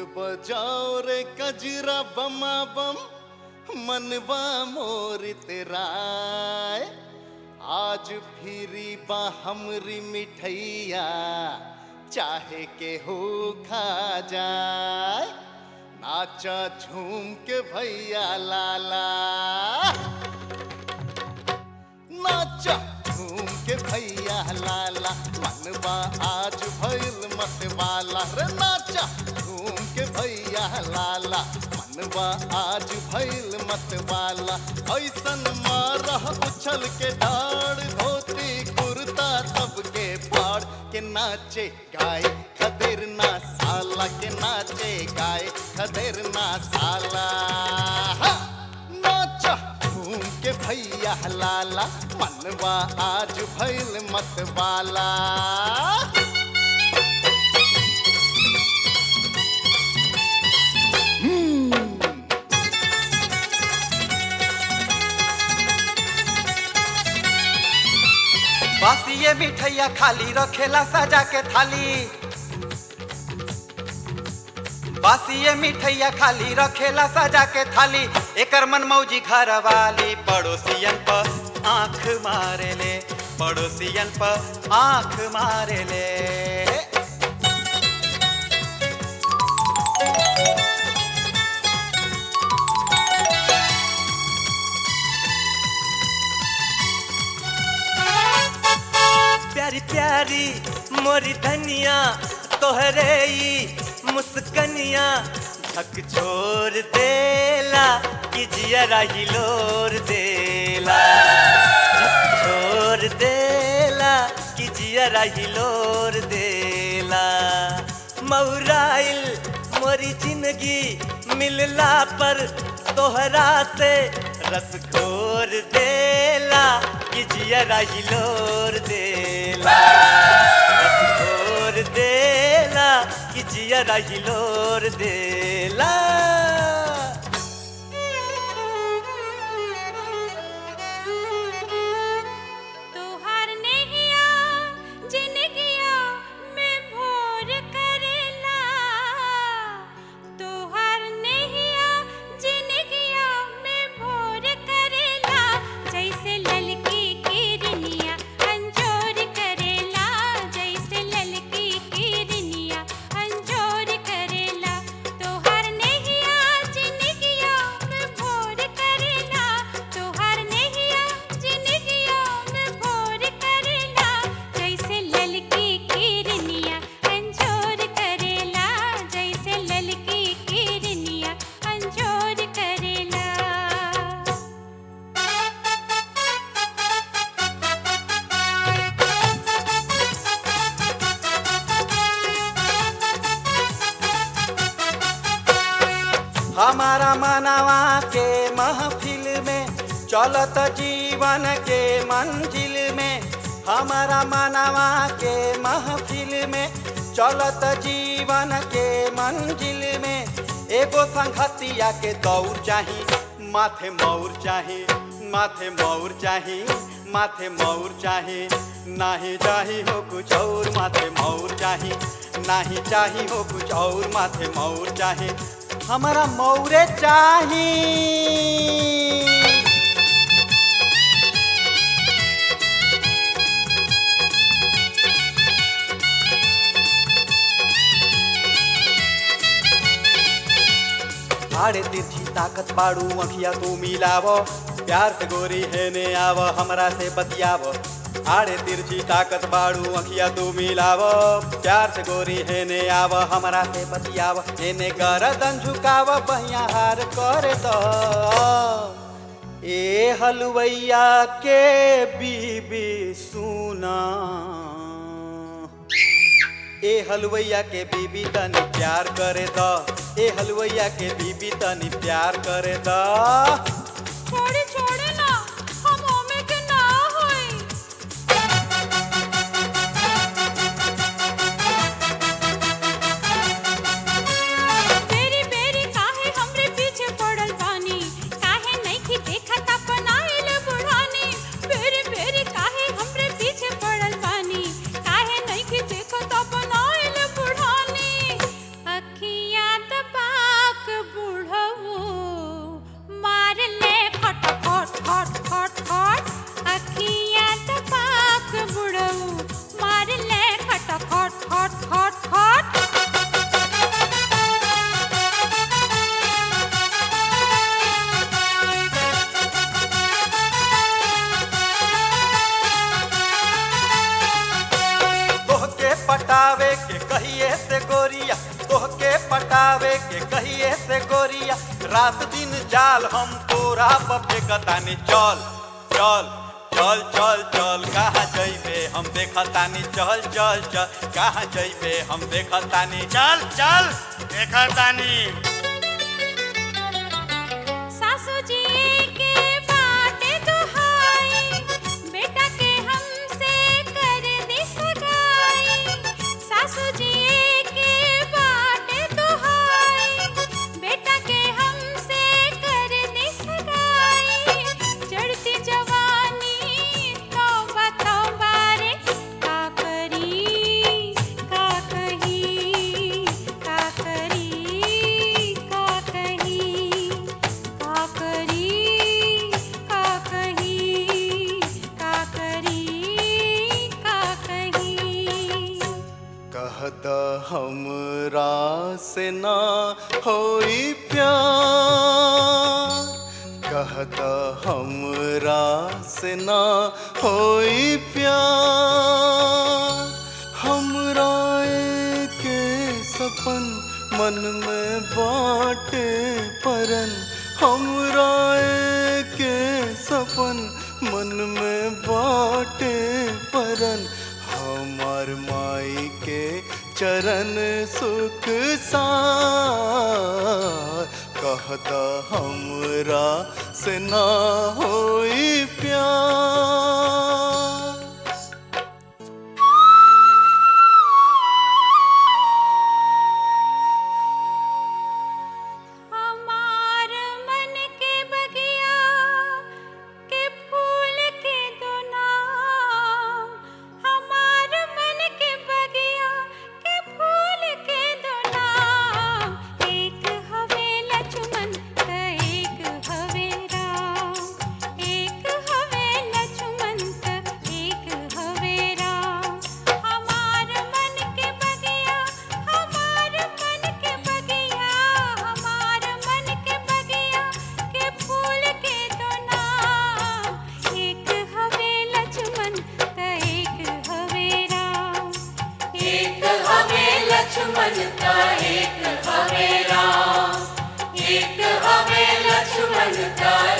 बजाओ रे कजरा बमा बम मनवा मोर तेराय आज फिरी बा हमरी मिठैया चाहे के हो खा जाए नाचा झूम के भैया लाला नाचा झूम के भैया लाला मनवा आज भइल मत वाला रे नाचा झूम के भैया लाला मनवा आज भइल मत वाला ऐसन मारह उछल के डाड़ धोती कुर्ता सबके फाड़ के नाचे गाय खदेर ना साला के नाचे गाय खदेर ना साला हा! नाचा घूम के भैया लाला मनवा आज भइल मत वाला बासी ये मिठैया खाली रखेला सजा के थाली बासी ये मिठैया खाली रखेला सजा के थाली एकर मन मौजी घर वाली पड़ोसियन पर आंख मारे ले पड़ोसियन पर आंख मारे ले प्यारी प्यारी मोरी धनिया तोहरे ई मुस्कनिया झक छोड़ देला कि जियरा हिलोर देला झक छोड़ देला कि जियरा हिलोर देला मौराइल मोरी जिंदगी मिलला पर तोहरा से रस घोर देला कि जियरा हिलोर देला रस घोर देला कि जियरा हिलोर देला तोहार नेहिया जिनगिया में भोर करेला तोहार नेहिया जिनगिया में भोर करेला जैसे ललकी किरनिया अंजोर करेला जैसे ललकी किरनिया अंजोर करेला तोहार नेहिया जिनगिया में भोर करेला तोहार नेहिया जिनगिया में भोर करेला जैसे ललकी किरनिया अंजोर करेला जैसे ललकी किरनिया अंजोर करेला हमारा मनवा के महफिल में चलत जीवन के मंजिल में हमारा मनवा के महफिल में चलत जीवन के मंजिल में एगो संगतिया के दौड़ चाही माथे मौर चाही माथे मौर चाही माथे मौर चाही नाही चाही हो कुछ और माथे मौर चाही नाही चाही हो कुछ और माथे मौर चाही हमारा मौरे चाही आड़े तिरछी ताकत बाड़ू अखिया तू मिलाव प्यार से गोरी है ने आव हमरा से बतियाव आड़े तिरछी ताकत बाड़ू अखिया तू मिलाव प्यार से गोरी है ने आव हमरा से बतियाव एने गरदन झुकाव बहिया हार कर दो ए हलवैया के बीबी सुना ए हलवैया के बीबी तनी प्यार करे द ए हलवैया के बीबी तनी प्यार करे द छोड़े छोड़े ना हम ओमे के ना होई बेरी बेरी काहे हमरे पीछे पड़ल बानी काहे नइखी देखत अपन आइल बुढ़ानी बेरी बेरी काहे हमरे पीछे पड़ल बानी काहे नइखी देखत अपन आइल बुढ़ानी अखियां त गोरिया तोहके पटावे के कहिए से गोरिया रात दिन जाल हम तोरा पर फेंकतानी चल चल चल चल चल कहाँ जइबे हम देखतानी चल चल चल कहाँ जइबे हम देखतानी चल चल देखा तानी सासू जी के बाटे दुहाई बेटा के हमसे कर दी सगाई सासू जी के बाटे दुहाई बेटा के हमसे कर दी सगाई चढ़ती जवानी तौबा तौबा रे का करी का कही का करी का कही का करी का कही का करी का कही कहत हमरा से ना होई प्यार कहत हमरा से ना होई प्यार हमरा के सपन मन में बाटे परन हमरा के सपन मन में बाटे परन हमार माई के चरण सुख सार कहता हमरा से ना होई प्यार हमार मन के बगिया के फूल के दो नाम हमार मन के बगिया के फूल के दो नाम एक हवे लक्ष्मण त एक हवे राम एक हवे लक्ष्मण त एक हवे राम हमार मन के बगिया हमार मन के बगिया हमार मन के बगिया के फूल के दो नाम एक हवे लक्ष्मण त एक हवे राम एक हवे लक्ष्मण का एक हवे राम एक हवे लक्ष्मण का